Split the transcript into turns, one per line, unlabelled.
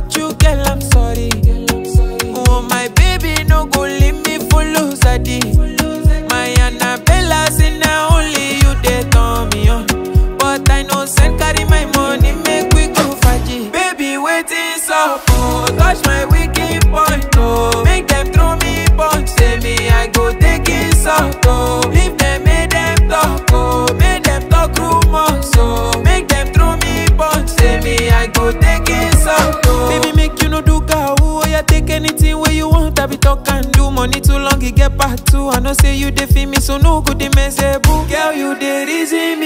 hurt you, girl, I'm sorry. Oh, my baby, no go leave me for lose My Annabella, say now only you they turn me on. But I know send carry my money, make we go faji. Baby, waiting so oh, touch my wicked point, oh. Make them throw me punch, say me I go take it out, oh. If them make them talk, oh, make them talk rumors, oh. Make them throw me punch, say me I go take it out, oh. Baby, make you no do cow, oh, yeah, take anything where you want, I be talk and do. Money too long, it get part two. I know say you dey feel me, so no good, they mess boo. Girl, you dey reason me